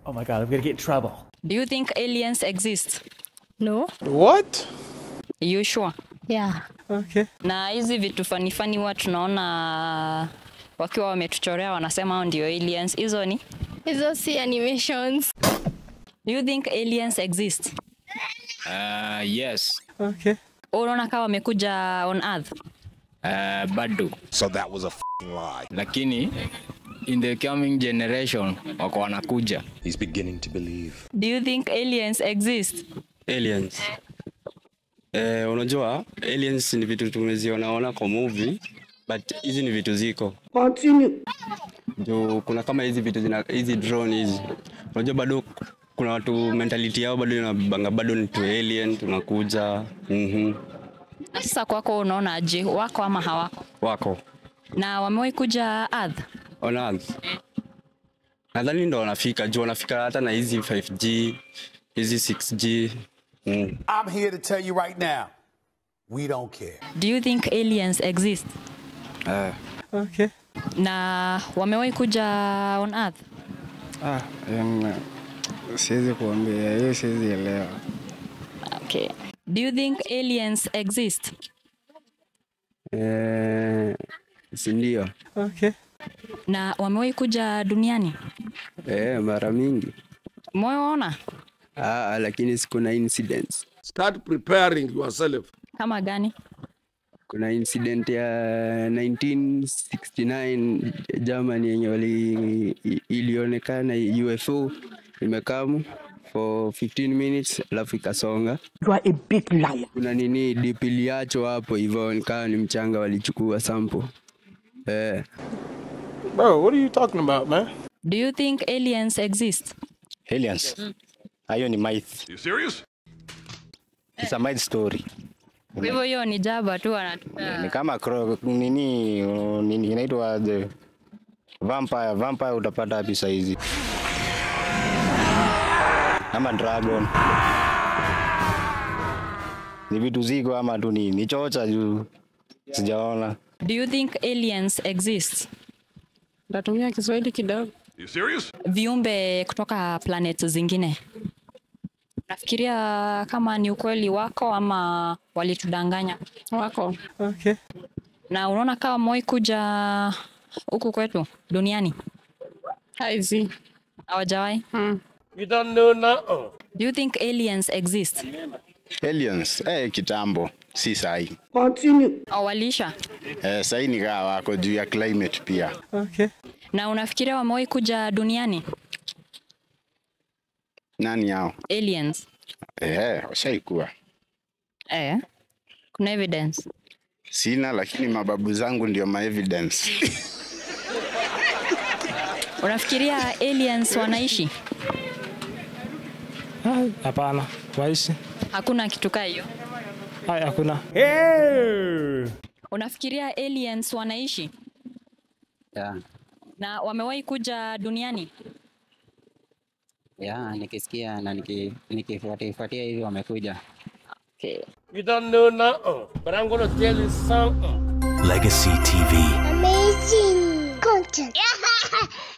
Oh my god, I'm gonna get in trouble. Do you think aliens exist? No? What? You sure? Yeah. Okay. Na hizi vitu fani fani huwa tunaona wakiwa wametuchorea wanasema hao ndio aliens. Hizo ni? Hizo si animations. Do you think aliens exist? Uh, yes. Okay. Unaona kama wamekuja on earth? Uh, bado. So that was a f***ing lie. Lakini in the coming generation wako wanakuja. He's beginning to believe. Do you think aliens exist? aliens eh, unajua aliens ni vitu tumezionaona kwa movie but hizi ni vitu ziko juu kuna kama hizi vitu zina hizi drone hizi unajua bado kuna watu mentality yao bado inabanga bado ni tu alien tunakuja mhm Na Sasa kwako unaona je, wako ama hawako? wako Na wamewahi kuja earth? on earth nadhani ndo wanafika juu wanafika hata na hizi 5G hizi 6G mm. I'm here to tell you right now, we don't care. Do you think aliens exist? Okay. Na wamewahi kuja on earth? Ah, em, siwezi kuambia hiyo, siwezi elewa. Okay. Do you think aliens exist? eh, sindio Okay. Na wamewahi kuja duniani? eh, mara mingi Umewaona? ah, lakini sikuna incidents Start preparing yourself. Kama gani? kuna incident ya 1969 Germany yenye wali i- ilionekana UFO imekamu for 15 minutes alafu ikasonga. You are a big liar. Kuna nini dip iliachwa hapo hivyo, nikawa ni mchanga, walichukua sample eh. Bro, what are you talking about, man? Do you think aliens exist? Aliens. Hayo ni myth. You serious? It's a myth story. Kwa hivyo hiyo ni jaba tu wanatupea. Ni kama cro- nini uh, nini inaitwa the vampire. Vampire utapata wapi saa hizi? Ama dragon. Ni vitu ziko ama tu ni ni chocha juu sijaona. Do you think aliens exist? Natumia Kiswahili kidogo. You serious? Viumbe kutoka planet zingine. Nafikiria kama ni ukweli wako ama walitudanganya. Wako. Okay. Na unaona kama wamewahi kuja huku kwetu duniani? Haizi. Hawajawahi? Mm. You don't know nothing. Do you think aliens exist? Aliens eh, kitambo si sahi. Au waliisha? Eh, sahi ni kaa wako juu ya climate pia. Okay. Na unafikiria wamewahi kuja duniani? Nani hao? Aliens. Eh, washaikuwa. Eh. Kuna evidence. Sina, lakini mababu zangu ndio ma evidence. Unafikiria aliens wanaishi? Ah, Hapana, waishi Hakuna kitu kaa hiyo. Hai, hakuna. Unafikiria aliens wanaishi Yeah. na wamewahi kuja duniani? Yeah, nikisikia na niki- nikifuatifuatia hivi wamekuja. Okay. You don't know nothing. But I'm gonna tell you something. Legacy TV. Amazing content.